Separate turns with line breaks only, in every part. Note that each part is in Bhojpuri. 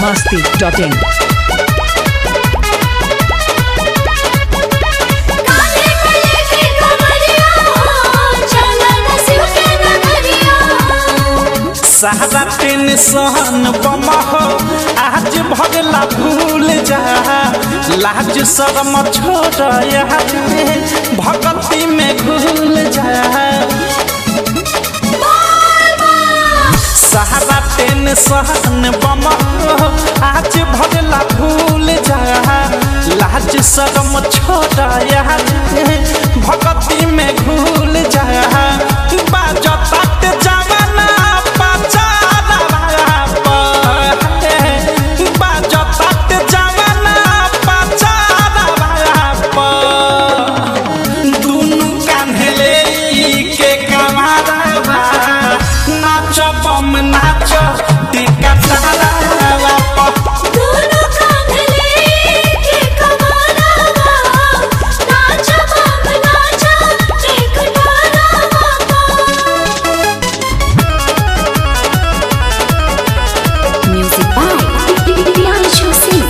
masti.in.
काहे कले के कमरिया चलन शिव के नगरिया
सारा टेंशन बमह आज भगला भूल जा लाज शरम छोड़ आज भगती में घुल जा सारा टेंशन बमह आज भगला भूल जा लाज शरम छोड़ आज भगती में घुल जा बाजत जवाना पचारा बाजत जवाना पचारा दुनु कान्हले के कमारा नाच बम नाच टिका तारा
दोनों कांधले के कमरवा नाच बम नाच एक डोरवा म्यूजिक बाय प्रियांशु सिंह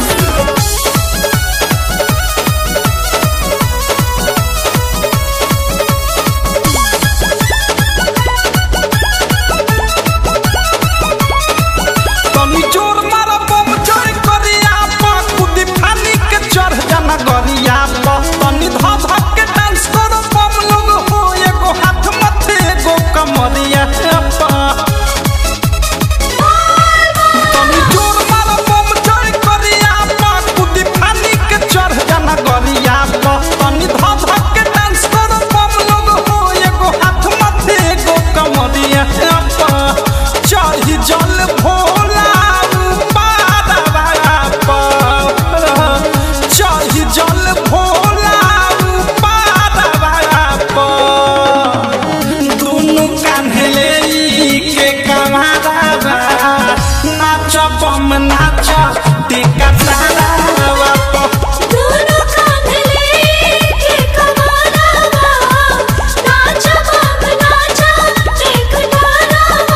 तनी जोर मारा बम जोर करिया पा कुदी फानी के चढ़ जाना गरिया पा तनी धा धा के डांस करो बम लोग हो एगो हाथ मथे एगो कमरिया पा तनी जोर मारा बम जोर करिया पा कुदी फानी के चढ़ जाना गरिया पा तनी धा धा के डांस करो बम लोग हो एगो हाथ मथे एगो कमरिया पा चढ़ी जल भोला पारा पा चढ़ी जल भोला पारा पा दुनु कान्हले के कमारा नाच बम नाच टिका तारा पा
दोनों कांधले के कमरवा नाच बम नाच एक डोरवा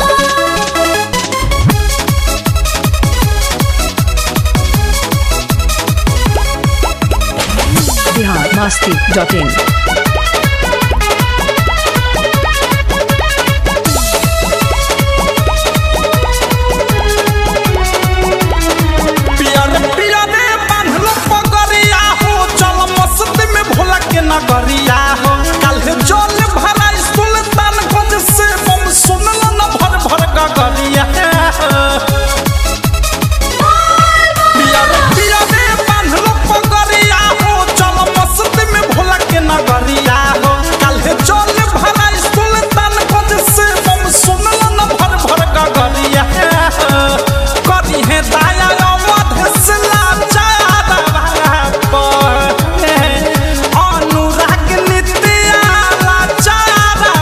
Bihar masti.in.
पियर पियरे बांधलो पगरिया हो चल मस्ती में भोला के नगरिया हो कल जल भरा सुल्तान गंज से बम सुनल न भर भर गगरिया पियर पियरे बांधलो पगरिया हो चल मस्ती में भोला के नगरिया हो कल जल भरा सुल्तान गंज से बम सुनल न भर भर गगरिया करी है दाया अवध से लाचारा पर अनुराग नित्या लाचारा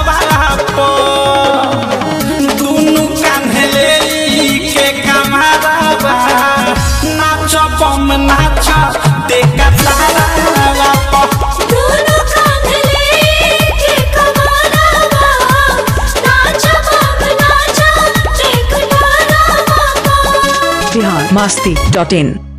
पर दुनु कान्हले के कमारा नाच बम नाच टेका तारा पर
दोनों कांधले के कमरवा नाच बम नाच एक डोरवा
Bihar masti.in.